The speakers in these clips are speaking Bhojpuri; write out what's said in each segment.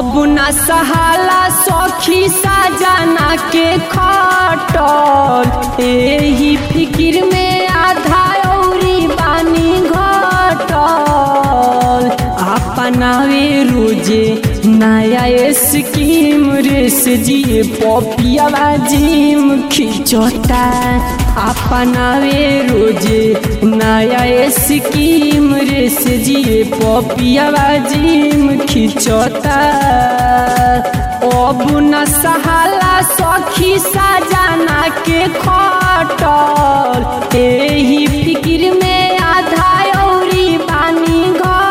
अब न सहाला सखी साजना के खटल एही फिकिर में आधा औरी बानी घटल अपनावे रोजे नया स्कीम रेस जी पपियावा जिम खिंचता अपनावे रोजे नया स्कीम रेस जी पपियावा जिम खिंचता अब न सहाला सखी साजना के खटल एही फिकिर में आधा औरी बानी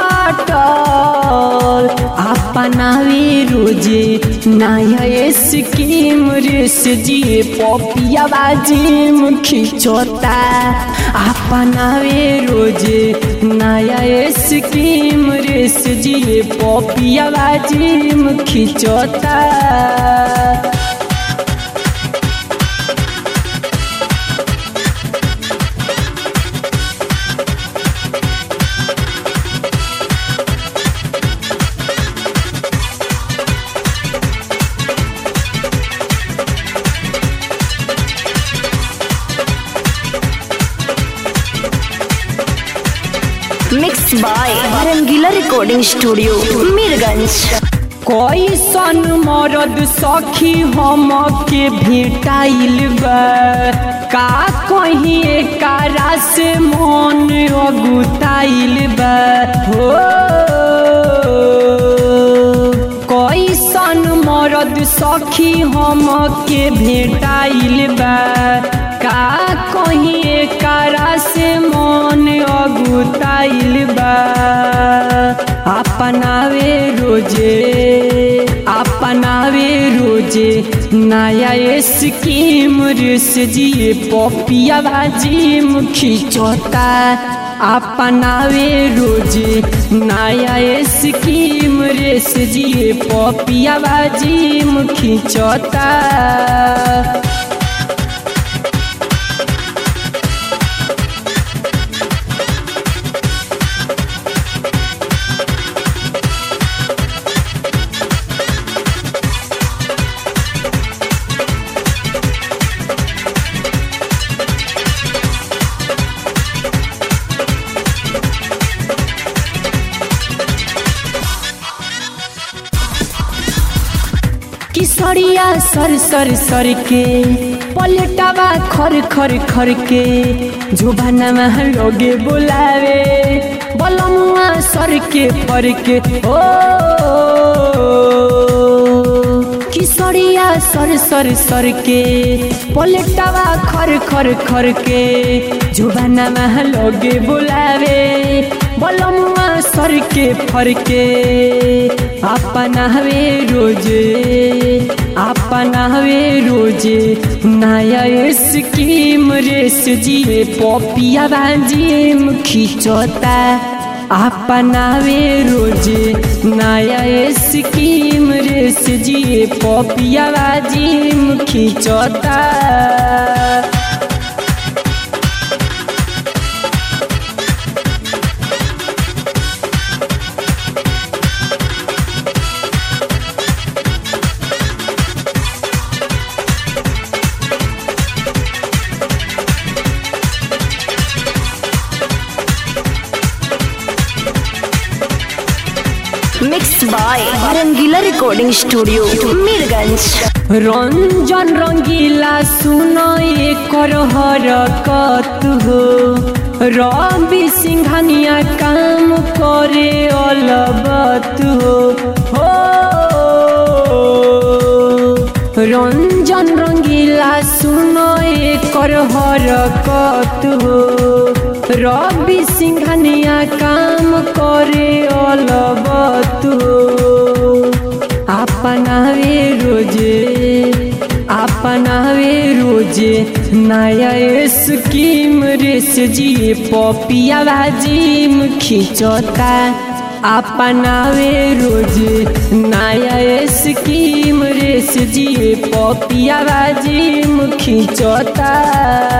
घटल अपनावे रोजे नया स्कीम रेस जी पपियावा जिम खिंचता अपनावे रोजे नया स्कीम रेस जी पपियावा जिम खिंचता mix by Rangila recording studio Mirganj कोई सन मरद सखी हम के भेटाइल बा का कहीं एकारा से मन अगुताइल बा हो कोई सन मरद सखी हम के भेटाइल बा का कहीं एकारा से मन अगुताइल बा अपनावे रोजे अपनावे रोजे नया स्कीम रेस जी पपियावा जिम खिंचता अपनावे रोजे नया स्कीम रेस जी पपियावा जिम खिंचता किसरिया सर सर सर के पलटावा खर खर खर के जुबाना लोगे बुलावे बलमुआ सर के पर के ओ किसरिया सर सर सर के पलटावा खर खर खर के जुबाना लोगे बुलावे बलमुआ सर के फर के अपना हवे रोजे अपना हवे रोजे नया स्कीम रेस जी पपिया जिम खिंचता अपना वे रोजे नया स्कीम रेस जी पपिया जिम खिंचता mix by Rangila recording studio Mirganj Ranjan Rangila सुनो एकर हरकत हो रवि सिंघानिया काम करे अलबत हो हो रंजन रंगीला सुनो एकर हरकत हो रवि सिंघानिया काम करे अलबत हो अपनावे रोजे अपनावे रोजे नया स्कीम रेस जी पपिया जिम खिंचता अपनावे रोजे नया स्कीम रेस जी पपिया जिम खिंचता